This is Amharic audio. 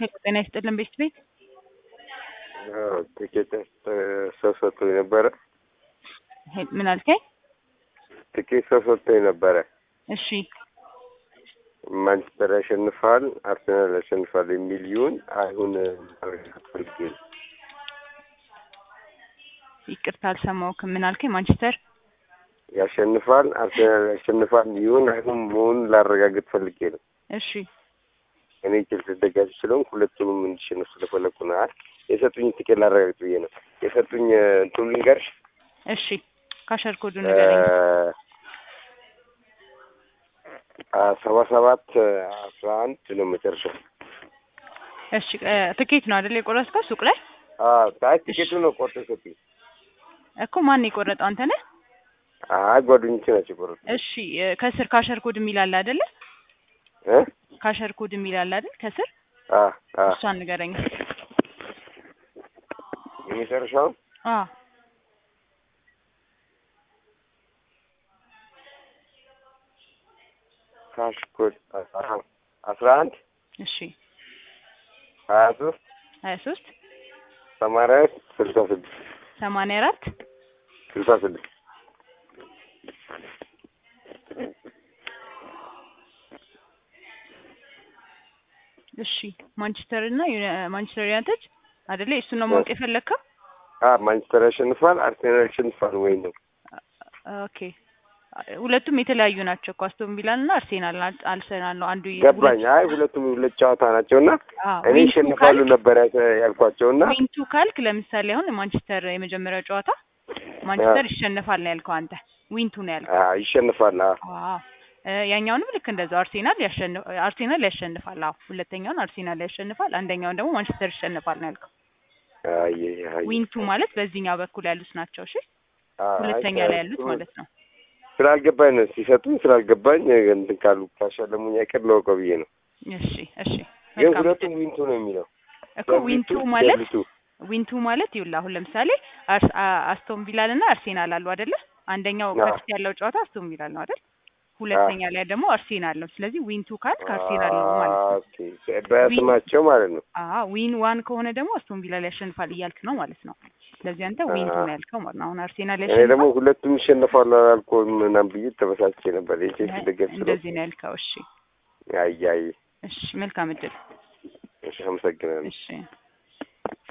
ሄሎ ጤና ይስጥልን ቤት ቤት ትኬት ሰው ሰጥቶኝ ነበረ። ሄ- ምን አልከኝ? ትኬት ሰው ሰጥቶኝ ነበረ። እሺ ማንቸስተር ያሸንፋል፣ አርሰናል ያሸንፋል የሚል ይሁን አይሁን ማረጋገጥ ፈልጌ ነው። ይቅርታ አልሰማሁህም። ምን አልከኝ? ማንቸስተር ያሸንፋል፣ አርሰናል ያሸንፋል ይሁን አይሁን መሆኑን ላረጋግጥ ፈልጌ ነው። እሺ እኔ ቼልሲ ደጋፊ ስለሆንኩ ሁለቱንም እንዲሸነፍ ስለፈለኩ ነው። አይ የሰጡኝ ትኬት ላረጋግጥ ብዬ ነው። የሰጡኝ እንትኑ ልንገርሽ እሺ ካሸር ኮዱ ንገረኝ። ሰባ ሰባት አስራ አንድ ነው መጨረሻው። እሺ እ፣ ትኬት ነው አይደል የቆረጥከው ሱቅ ላይ አይ ትኬቱ ነው ቆርጦ የሰጡኝ። እኮ ማን የቆረጠው አንተ ነህ? አይ ጓደኞቼ ናቸው የቆረጡ እሺ እ፣ ከስር ካሸር ኮድ የሚል አለ አይደለ? እ ካሸር ኮድ የሚል አለ አይደል? ከስር አ አ እሷን ንገረኝ። የመጨረሻው አ ካሽ ኮድ አስራ አንድ እሺ ሀያ ሶስት ሀያ ሶስት ሰማንያ ስልሳ ስድስት ሰማንያ አራት ስልሳ ስድስት እሺ ማንቸስተር እና ዩና- ማንቸስተር ዩናይትድ አይደለ? እሱን ነው ማወቅ የፈለግከው? አ ማንቸስተር ያሸንፋል፣ አርሴናል ያሸንፋል ወይ ነው? ኦኬ ሁለቱም የተለያዩ ናቸው እኮ አስቶን ቪላን እና አርሴናል ና- አርሰናል ነው አንዱ የ- ገባኝ። ሁለት- አይ ሁለቱም ሁለት ጨዋታ ናቸውና አዎ፣ እኔ ዊንቱ ይሸንፋሉ ካልክ- ነበር ያልኳ- ያልኳቸውና ዊንቱ ካልክ ለምሳሌ አሁን ማንቸስተር የመጀመሪያው ጨዋታ ማንቸስተር ይሸነፋል ነው ያልከው አንተ። ዊንቱ ነው ያልከው። አ ይሸንፋል። አ አዎ እ፣ ያኛውንም ልክ እንደዛው አርሴናል ያሸንፍ አርሴናል ያሸንፋል። አዎ ሁለተኛውን አርሴናል ያሸንፋል፣ አንደኛውን ደግሞ ማንቸስተር ይሸንፋል ነው ያልከው። አይ አይ ዊንቱ ማለት በዚህኛው በኩል ያሉት ናቸው። እሺ አይ ሁለተኛ ላይ ያሉት ማለት ነው። ስላልገባኝ ነው ሲሰጡኝ ስላልገባኝ እንትን ካሉ ካሸለሙኝ አይቀር ለወቀው ብዬ ነው። እሺ እሺ ግን መልካም ሁለቱም ዊንቱ ነው የሚለው እኮ ዊንቱ ማለት ደብሊቱ። ዊንቱ ማለት ይኸውልህ አሁን ለምሳሌ አርስ- አ- አስቶን ቪላል እና አርሴናል አሉ አይደለ? አንደኛው አዎ። ከፊት ያለው ጨዋታ አስቶን ቪላል ነው አይደል? ሁለተኛ ላይ ደግሞ አርሴናል ነው። ስለዚህ ዊንቱ ካልክ አርሴናል ነው ማለት ነው። ኦኬ በስማቸው ማለት ነው። አዎ ዊን ዋን ከሆነ ደግሞ አስቶን ቪላል ያሸንፋል እያልክ ነው ማለት ነው። ስለዚህ አንተ ዊንቱ አዎ። ነው ያልከው ማለት ነው። አሁን አርሴናል እኔ ደግሞ ያሸንፋል ሁለቱም ይሸነፋሉ አላልኩም ምናምን ብዬ ተበሳጭቼ ነበር። የቼልሲ ደጋፊ ስለሆንኩ እንደዚህ ነው ያልከው። እሺ አይ አይ እሺ መልካም እድል። እሺ አመሰግናለሁ። እሺ